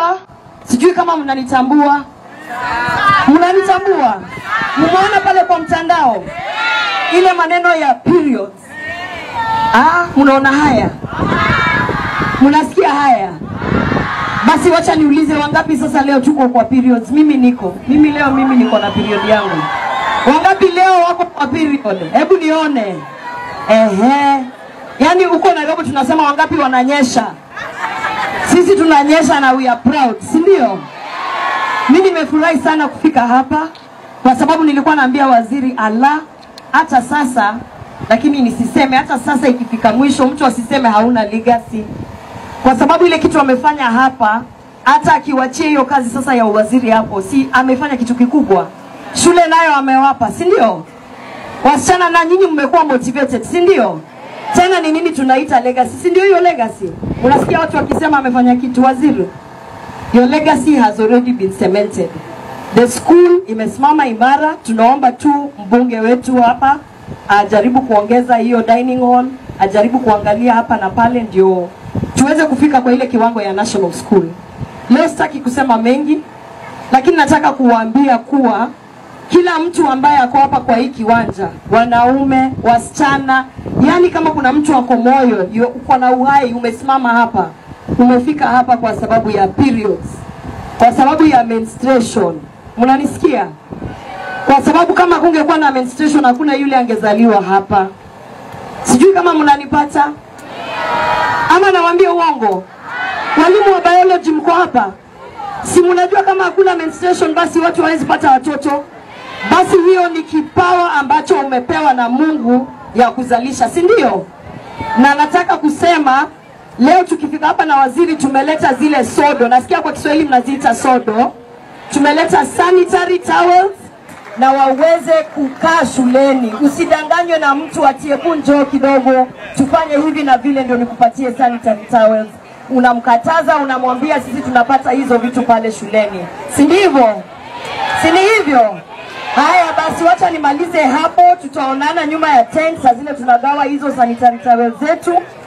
mnanitambua? Sijui kama mnanitambua. Mnanitambua? Mmeona pale kwa mtandao ile maneno ya periods. Ah, mnaona haya? Mnasikia haya? Basi wacha niulize wangapi sasa leo tuko kwa periods? Mimi niko. Mimi leo mimi niko na period yangu. Wangapi leo wako kwa period? Hebu nione. Ehe. Yaani huko Nairobi tunasema wangapi wananyesha? Sisi tunanyesha na we are proud, si ndio? Mimi nimefurahi sana kufika hapa kwa sababu nilikuwa naambia waziri ala, hata sasa lakini nisiseme hata sasa, ikifika mwisho mtu asiseme hauna legacy, kwa sababu ile kitu amefanya hapa, hata akiwachia hiyo kazi sasa ya uwaziri hapo, si amefanya kitu kikubwa. Shule nayo amewapa, si ndio? Wasichana na nyinyi mmekuwa motivated, si ndio? Tena ni nini tunaita legacy, si ndio? Hiyo legacy, unasikia watu wakisema amefanya kitu, waziri Your legacy has already been cemented. The school imesimama imara. Tunaomba tu mbunge wetu hapa ajaribu kuongeza hiyo dining hall, ajaribu kuangalia hapa na pale, ndio tuweze kufika kwa ile kiwango ya national school. Leo sitaki kusema mengi, lakini nataka kuwaambia kuwa kila mtu ambaye ako hapa kwa hii kiwanja, wanaume, wasichana, yani kama kuna mtu ako moyo, yu- uko na uhai, umesimama hapa, umefika hapa kwa sababu ya periods, kwa sababu ya menstruation. Mnanisikia? Kwa sababu kama kungekuwa na menstruation, hakuna yule angezaliwa hapa. Sijui kama mnanipata ama nawaambia uongo. Walimu wa biology mko hapa? Si mnajua kama hakuna menstruation basi watu hawezi pata watoto? Basi hiyo ni kipawa ambacho umepewa na Mungu ya kuzalisha, si ndio? Na nataka kusema leo tukifika hapa na waziri, tumeleta zile sodo, nasikia kwa Kiswahili mnaziita sodo. Tumeleta sanitary towels na waweze kukaa shuleni. Usidanganywe na mtu ati hebu njoo kidogo tufanye hivi na vile ndio nikupatie sanitary towels. Unamkataza, unamwambia sisi tunapata hizo vitu pale shuleni, si ndivyo? Si ni hivyo? Haya basi, wacha nimalize hapo, tutaonana nyuma ya tent saa zile tunagawa hizo sanitary towels zetu.